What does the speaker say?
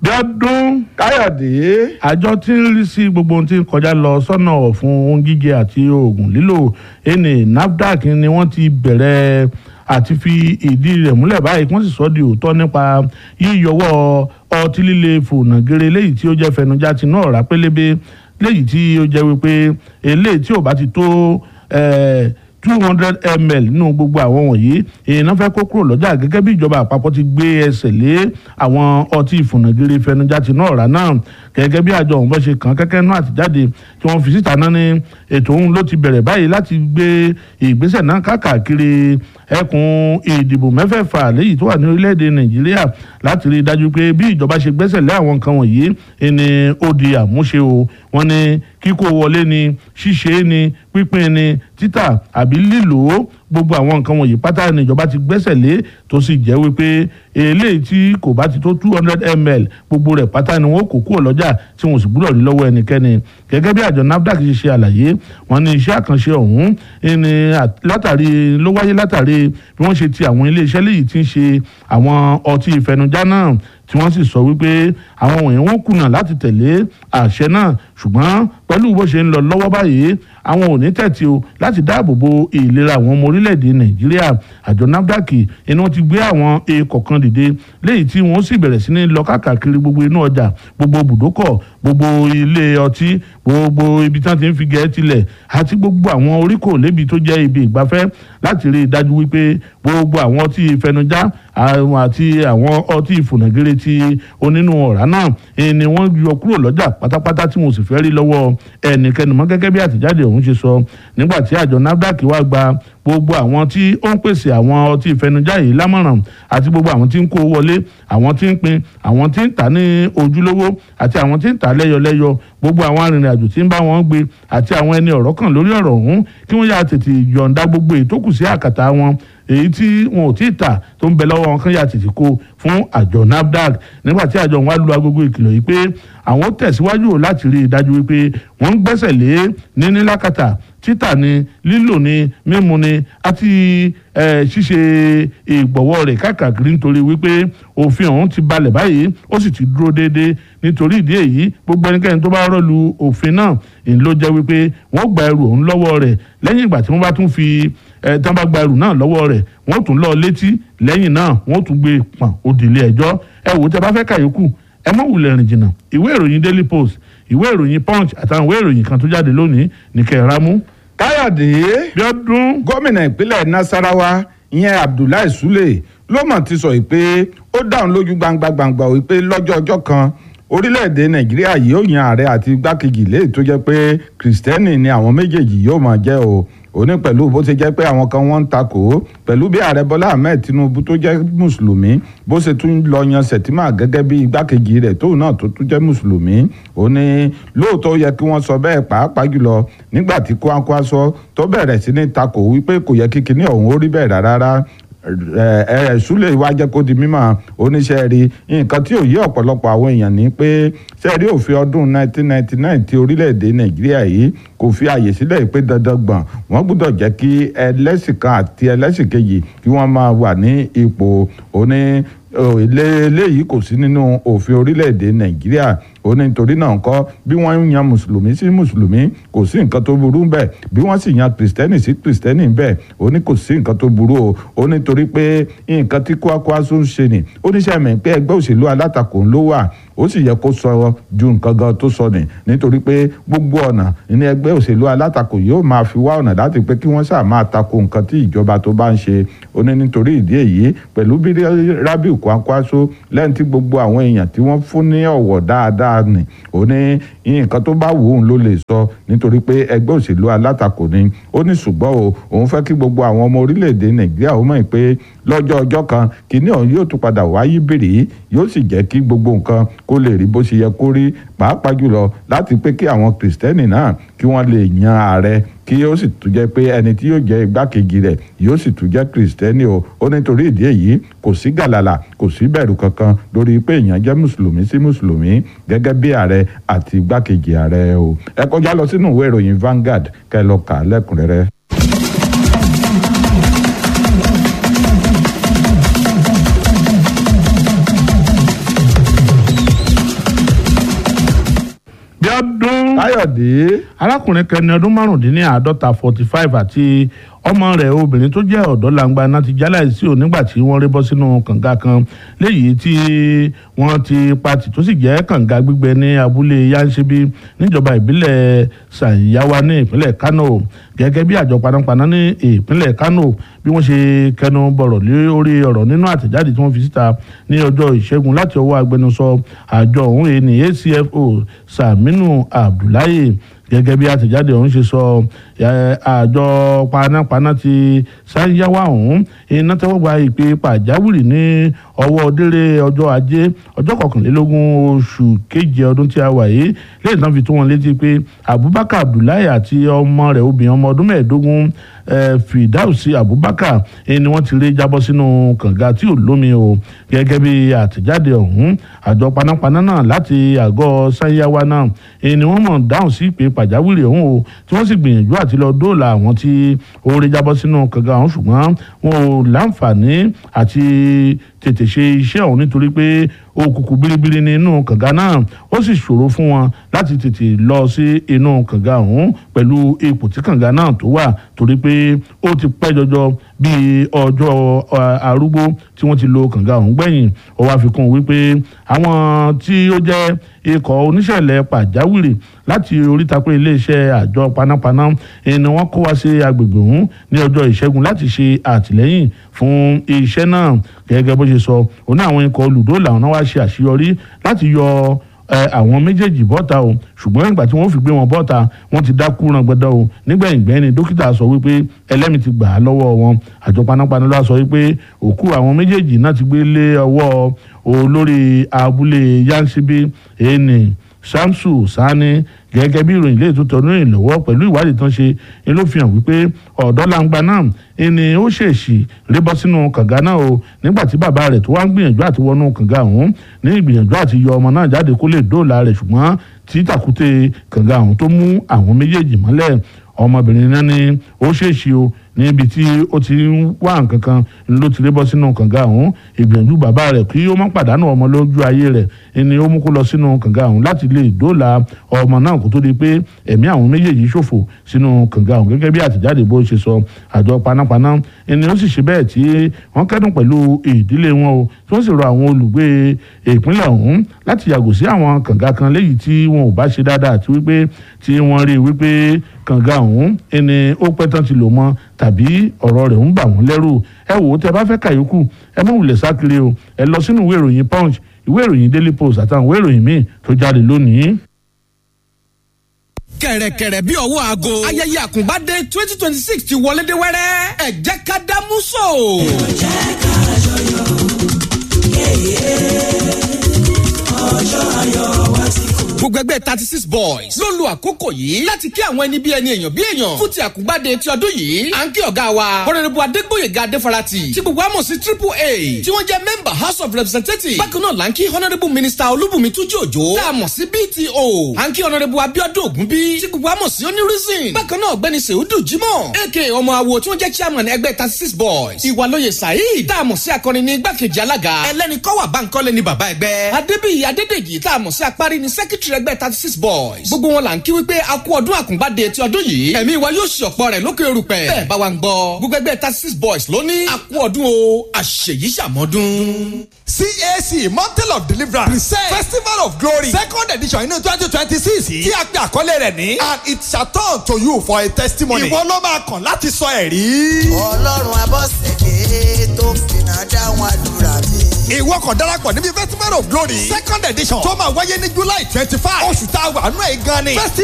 Bíọ́dún káyọ̀dé àjọ tí ń rí sí gbogbo ohun tí ń kọjá lọ sọ́nà ọ̀fun ohun jíjẹ àti oògùn lílò ẹni NAFDAC ni wọ́n ti bẹ̀rẹ̀ àti fi ìdí rẹ̀ múlẹ̀ báyìí kí wọ́n sì sọ di òótọ́ nípa yíyọwọ́ ọtí líle fònàgèrè léyìí tí ó jẹ́ fẹnujá tinú ọ̀rá pélébé léyìí tí ó jẹ́ wípé eléyìí tí ò bá ti tó two hundred ml nínú gbogbo àwọn wọ̀nyí èèyàn fẹ́ kó kúrò lọ́jà gẹ́gẹ́ bí ìjọba àpapọ̀ ti gbé ẹsẹ̀ lé àwọn ọtí ìfònàgèrè fẹnujá tinú ọ̀rá náà gẹ́gẹ́ bí àjọ òun bá ṣe kàn kẹ́kẹ́ náà àtijáde tí wọ́n fi síta náà ní ètò òun ló ti bẹ̀rẹ̀ báyìí láti gbé ìgbésẹ̀ náà káàkiri ẹkùn ìdìbò mẹ́fẹ̀ẹ̀fà léyìí tó wà ní orílẹ̀-èdè nàìjíríà láti rí i dájú pé bí ìjọba ṣe gbẹ́sẹ̀ lé àwọn nǹkan wọ̀nyí ni ó di àmúṣe o wọ́n ní kíkó wọlé ni ṣíṣe ni pínpín ni títà àbí lílò gbogbo àwọn nǹkan wọ̀nyí pátá ni ìjọba ti gbẹ́sẹ̀ lé tó sì jẹ́ wípé eléyìí tí kò bá ti tó two hundred ml gbogbo rẹ̀ pátá ni wọ́n kó kúrò lọ́jà tí wọ́n sì gbúdọ̀ rí lọ́wọ́ ẹnikẹ́ni gẹ́gẹ́ bí àjọ NAFDAC ṣe ṣe àlàyé wọ́n ní iṣẹ́ àkànṣe ọ̀hún ní látàrí ló wáyé látàrí bí wọ́n ṣe ti àwọn iléeṣẹ́ léyìí tí ń ṣe àwọn ọtí ìfẹnujá náà tí wọ́n sì sọ wípé àwọn wọ̀nyí wọ́n kùnà láti tẹ̀lé àṣẹ náà ṣùgbọ́n pẹ̀lú bó ṣe ń lọ lọ́wọ́ báyìí àwọn ò ní tẹ̀tí o láti dáàbò bo ìlera àwọn ọmọ orílẹ̀-èdè nàìjíríà àjọ NAFDAC inú ti gbé àwọn èèkọ̀ kan dìde léyìí tí wọ́n sì bẹ̀rẹ̀ sí ní lọ káàkiri gbogbo inú ọjà gbogbo bùdókọ̀ gbogbo ilé ọtí gbogbo ibi tí wọ́n ti ń fi gẹ̀ẹ́ tilẹ̀ àti gbogbo àwọn oríkò lébi tó jẹ́ ibi ìgbafẹ́ láti rí i dájú wípé gbogbo àwọn ọtí ìfẹnujá àti àwọn ọtí ìfònàgèrè ti onínú ọ̀rá náà ni wọ́n yọ kúrò lọ́jà pátápátá tí wọ́n sì fẹ́ rí lọ́wọ́ ẹnikẹ́ni mọ́ gẹ́gẹ́ bí àtẹ̀jáde ọ̀hún ṣe sọ nígbà tí àjọ NAFDAC wá gba gbogbo àwọn tí ó ń pèsè àwọn ọtí ìfẹnujá yìí lámọ̀ràn àti gbogbo àwọn tí ń kó wọlé àwọn tí ń pín àwọn tí ń tà ní ojúlówó àti àwọn tí ń tà lẹ́yọlẹ́yọ gbogbo àwọn arìnrìn-àjò tí ń bá wọn gbé àti àwọn ẹni ọ̀rọ̀ kan lórí ọ̀rọ̀ ọ̀hún kí wọ́n yà tètè yọ̀ǹda gbogbo èyí tó kù sí àkàtà wọn èyí tí wọn ò tí ì tà tó ń bẹ lọ́wọ́ wọn kán yà tètè kó fún àjọ NAFDAC nígbà tí àjọ wọn á lu agogo ìkìlọ̀ yìí pé àwọn tẹ̀síwájú láti rí i dájú wípé wọ́n ń gbẹ́sẹ̀ lé níní lákàtà títà ni lílò ni mímu ni àti ṣíṣe ìgbọ̀wọ́ rẹ̀ káàkiri nítorí wípé òfin ọ̀hún ti balẹ̀ báyìí ó sì ti dúró déédéé nítorí ìdí èyí gbogbo ẹnikẹ́ni tó bá rọ́lu òfin náà ń ló jẹ́ wípé wọ́n gba ẹrù ọ̀hún lọ́wọ́ rẹ̀ lẹ́yìn ìgbà tí wọ́n bá tún fi tí wọ́n bá gba ẹrù náà lọ́wọ́ rẹ̀ wọ́n tún lọ létí lẹ́yìn náà wọ́n tún gbé pọ̀n òdìlé ẹjọ́ ẹ wò tẹ́ bá fẹ́ kàyókù ẹ mọ̀ wulẹ̀ rìn jìnnà ìwé ìròyìn Daily Post ìwé ìròyìn Punch àtàwọn ìwé ìròyìn kan tó jáde lónìí ní kẹràmú káyọ̀dé Bíọ́dún gómìnà ìpínlẹ̀ nasarawa ìyẹn abdullahi sule ló mọ̀ ti sọ pé ó dáhùn lójú gbangba gbangba wípé lọ́jọ́ ọjọ́ kan orílẹ̀-èdè nàìjíríà yóò yan ààrẹ àti igbákejì léè tó jẹ́ pé kìrìsìtẹ́nì ni àwọn méjèèjì yóò máa jẹ́ o òní pẹ̀lú bó ṣe jẹ́ pé àwọn kan wọ́n ń takò ó pẹ̀lú bí ààrẹ bọ́lá ahmed tinubu tó jẹ́ mùsùlùmí bó ṣe tún lọ yan sẹ̀tìmà gẹ́gẹ́ bí igbákejì rẹ̀ tóun náà tó tún jẹ́ mùsùlùmí ó ní lóòótọ́ yẹ kí wọ́n sọ bẹ́ẹ̀ pàápàá jùlọ nígbà tí Kwankwaso tó bẹ̀rẹ̀ sí ní takò wípé kò yẹ kí kinní ọ̀hún ó rí bẹ́ẹ̀ rárá ẹ ẹ súlẹ̀ wá jẹ́ kó di mímọ̀ oníṣẹ́ rí nǹkan tí ò yé ọ̀pọ̀lọpọ̀ àwọn èèyàn ní pé sẹ́ẹ̀rí òfin ọdún 1999 ti orílẹ̀-èdè nàìjíríà yìí kò fi àyè sílẹ̀ pé dandan gbọ̀n wọ́n gbọ́dọ̀ jẹ́ kí ẹlẹ́sìn kan àti ẹlẹ́sìn kejì kí wọ́n máa wà ní ipò oní eléyìí kò sí nínú òfin orílẹ̀-èdè nàìjíríà ó ní nítorí náà kọ́ bí wọ́n yan mùsùlùmí sí mùsùlùmí kò sí nǹkan tó burú bẹ́ẹ̀ bí wọ́n sì yan kìrìsìtẹ́nì sí kìrìsìtẹ́nì bẹ́ẹ̀ ó ní kò sí nǹkan tó burú o ó ní torí pé nǹkan tí Kwankwaso ń ṣe ni ó ní sẹ́mi pé ẹgbẹ́ òṣèlú alátakò ló wà ó sì yẹ kó sọ ju nǹkan gan tó sọ ni nítorí pé gbogbo ọ̀nà ní ẹgbẹ́ òṣèlú alátakò yóò máa fi wá ọ̀nà láti pé kí wọ́n sáà máa tako nǹkan tí ìjọba tó bá ń ṣe ó ní nítorí ìdí èyí pẹ̀lú bí Rabiu Kwankwaso lẹ́yìn tí gbogbo àwọn èèyàn tí wọ́n fún ní ọ̀wọ̀ dáadáa ni ó ní nǹkan tó bá wù ú ló lè sọ nítorí pé ẹgbẹ́ òṣèlú alátakò ni ó ní ṣùgbọ́n o òun fẹ́ kí gbogbo àwọn ọmọ orílẹ̀-èdè Nàìjíríà ó mọ̀ pé lọ́jọ́ ọjọ́ kan kìíní ọ̀hún yóò tún padà wáyé bèrè yóò sì jẹ́ kí gbogbo nǹkan kó lè rí bó ṣe yẹ kó rí pàápàá jùlọ láti pé kí àwọn kìrìsìtẹ́nì náà kí wọ́n lè yan ààrẹ kí ó sì tún jẹ́ pé ẹni tí yóò jẹ́ igbákejì rẹ̀ yóò sì tún jẹ́ kìrìsìtẹ́nì o ó nítorí ìdí èyí kò sí gàlàlà kò sí bẹ̀rù kankan lórí pé èèyàn jẹ́ mùsùlùmí sí mùsùlùmí gẹ́gẹ́ bí ààrẹ àti igbákejì ààrẹ o ẹ kọjá lọ sínú ìwé ìròyìn Vanguard kẹ́ lọ kà á lẹ́kùnrẹ́rẹ́. Abíọ́dún káyọ̀dé arákùnrin kan ní ọdún márùndínláàádọ́ta forty five àti ọmọ rẹ̀ obìnrin tó jẹ́ ọ̀dọ́ langba náà ti jálẹ̀ sí ò nígbà tí wọ́n rí bọ́ sínú kànga kan léyìí tí wọ́n ti pati tó sì jẹ́ kànga gbígbẹ ní abúlé yanṣẹ́bí níjọba ìbílẹ̀ sàyáwá ní ìpínlẹ̀ Kano gẹ́gẹ́ bí àjọ panápaná ní ìpínlẹ̀ Kano bí wọ́n ṣe kẹnu bọ̀rọ̀ lórí ọ̀rọ̀ nínú àtẹ̀jáde tí wọ́n fi síta ní ọjọ́ ìṣẹ́gun láti ọwọ́ agbẹnusọ àjọ ọ̀hún èyí ní ACFO Saminu Abdullahi gẹ́gẹ́ bí àtẹ̀jáde ọ̀hún ṣe sọ àjọ panápaná ti sáyáwá ọ̀hún iná tẹ́wọ́ gba ìpè pàjáwìrì ní ọwọ́ délé ọjọ́ ajé ọjọ́ kọkànlélógún oṣù keje ọdún tí a wà yìí lẹ́yìn tán fi tó wọn létí pé Abubakar Abdullahi àti ọmọ rẹ̀ obìnrin ọmọ ọdún mẹ́ẹ̀ẹ́dógún Fidausi Abubakar ni wọ́n ti rí jábọ́ sínú kànga tí ò lómi o gẹ́gẹ́ bí àtẹ̀jáde ọ̀hún àjọ panápaná náà láti àgọ́ sáyáwá náà ni wọ́n mọ̀ dáhùn sí ìpè pàjáwìrì ọ̀hún o tí wọ́n sì gbìyànjú àti lọ dóòlà àwọn tí ó rí jábọ́ sínú kànga ọ̀hún ṣùgbọ́n wọn ò láǹfààní àti tètè ṣe iṣẹ́ ọ̀hún nítorí pé òkùnkùn biribiri ní inú kànga náà ó sì ṣòro fún wọn láti tètè lọ sí inú kànga ọ̀hún pẹ̀lú ipò tí kànga náà tó wà torí pé ó ti pẹ́ jọjọ bíi ọjọ́ arúgbó tí wọ́n ti lo kànga ọ̀hún gbẹ̀yìn ó wá fi kún wípé àwọn tí ó jẹ́ ikọ̀ oníṣẹ̀lẹ̀ pàjáwìrì láti oríta pé iléeṣẹ́ àjọ panápaná ni wọ́n kó wá sí agbègbè ọ̀hún ní ọjọ́ ìṣẹ́gun láti ṣe àtìlẹ́yìn fún iṣẹ́ náà gẹ́gẹ́ bó ṣe sọ òun náà àwọn ikọ̀ olùdóòlà ọ̀hún wá ṣe àṣeyọrí láti yọ àwọn méjèèjì bọ́ta o ṣùgbọ́n ìgbà tí wọ́n fi gbé wọn bọ́ta wọ́n ti dákú rangbọdọ o nígbẹ̀yìngbẹ́ni dókítà sọ wípé ẹlẹ́mìí ti gbà á lọ́wọ́ wọn àjọ panápaná ló sọ wípé òkú àwọn méjèèjì náà ti gbé lé ọwọ́ olórí abúlé yansibi eni samsu sani gẹ́gẹ́ bí ìròyìn lè tó tọ́nú ìlọ́wọ́ pẹ̀lú ìwádìí tán ṣe ni ló fi hàn wípé ọ̀dọ́ langba náà ni ó ṣèèṣì rébọ́ sínú kànga náà o nígbà tí bàbá rẹ̀ tó wá ń gbìyànjú àti wọnú kànga ọ̀hún ní ìgbìyànjú àti yọ ọmọ náà jáde kó lè dóòlà rẹ̀ ṣùgbọ́n tí tàkúté kànga ọ̀hún tó mú àwọn méjèèjì mọ́lẹ̀ ọmọbìnrin náà ni ó ṣèèṣì o níbi tí ó ti ń wá nǹkan kan ló ti rébọ́ sínú kànga ọ̀hún ìgbìyànjú bàbá rẹ̀ kí ó má pàdánù ọmọ lójú ayé rẹ̀ ni ó mú kó lọ sínú kànga ọ̀hún láti lè dóòlà ọmọ náà kó tó di pé ẹ̀mí àwọn méjèèjì ṣòfò sínú kànga ọ̀hún gẹ́gẹ́ bí àtẹ̀jáde bó ṣe sọ àjọ panápaná ni ó sì ṣe bẹ́ẹ̀ tí wọ́n kẹ́dùn pẹ̀lú ìdílé wọn o tí wọ́n sì rọ àwọn olùgbé ìpínlẹ̀ ọ̀hún láti yàgò sí àwọn kànga kan léyìí tí wọn ò bá ṣe dáadáa àti wípé tí wọ́n rí wípé kànga ọ̀hún ẹni ó pẹ́ tán ti lò mọ́ tàbí ọ̀rọ̀ rẹ̀ ń bà wọ́n lẹ́rù ẹ wò ó tẹ bá fẹ́ kàyókù ẹ má wulẹ̀ sákiri o ẹ lọ sínú ìwé ìròyìn punch ìwé ìròyìn daily post àtàwọn ìwé ìròyìn míì tó jáde lónìí. kẹ̀rẹ̀kẹ̀rẹ̀ bí ọwọ́ aago ayẹyẹ àkùnbádé twenty twenty six ti wọlé dé wẹ́rẹ́ ẹ jẹ́ ká dámú so. ẹ jẹ́ ká jọyọ̀ ọjọ́ ayọ̀ wa ti kú gbogbo ẹgbẹ́ thirty six boys ló lu àkókò yìí láti kí àwọn ẹni bí ẹni èèyàn bí èèyàn fún ti àkúgbàdé ti ọdún yìí à ń kí ọ̀gá wa ọ̀rẹ́rẹ́bù adégbòyèga adéfarati tí gbogbo àmọ̀ sí triple a tí wọ́n jẹ́ member house of representatives bákan náà là ń kí honourable minister olúbùnmi túnjí òjò tá a mọ̀ sí bto à ń kí honourable abiodun ògúnbí tí gbogbo àmọ̀ sí onírìsìn bákan náà ọ̀gbẹ́ni sèhúdù jimoh ak ọmọ awo tí wọ́n jẹ́ chairman ẹgbẹ́ thirty six boys ìwàlóye saheed tá a mọ̀ sí akọrin ní igbákejì alága ẹlẹ́ni kọ́wà báńkọ́lé ní bàbá ẹgbẹ́ adébíyì adédèjì tá a mọ̀ sí apárí ní secretary ẹgbẹ́ thirty six boys. gbogbo wọn là ń kí wípé a kú ọdún àkùngbádé ti ọdún yìí. ẹ̀mí wa yóò ṣe ọ̀pọ̀ rẹ̀ lókè erùpẹ̀. bẹ́ẹ̀ bá wa ń gbọ́. gbogbo ẹgbẹ́ thirty six boys ló ní. a kú ọdún o àṣeyí ṣàmọ́dún. CAC Mountain of Deliverance present Festival of Glory second edition inú twenty twenty six tí a gbé àkọlé rẹ̀ ní and it shall turn to you for a testimony. ìwọ ló máa kàn láti sọ ẹ̀rí. ọlọ́run abọ́sẹ̀dé tó fìnnà dáhùn àdúrà mi. ìwọ kan darapọ̀ níbi Festival of Glory second edition tó máa wáyé ní July twenty five oṣù tá a wà nù ẹ̀ gan ni.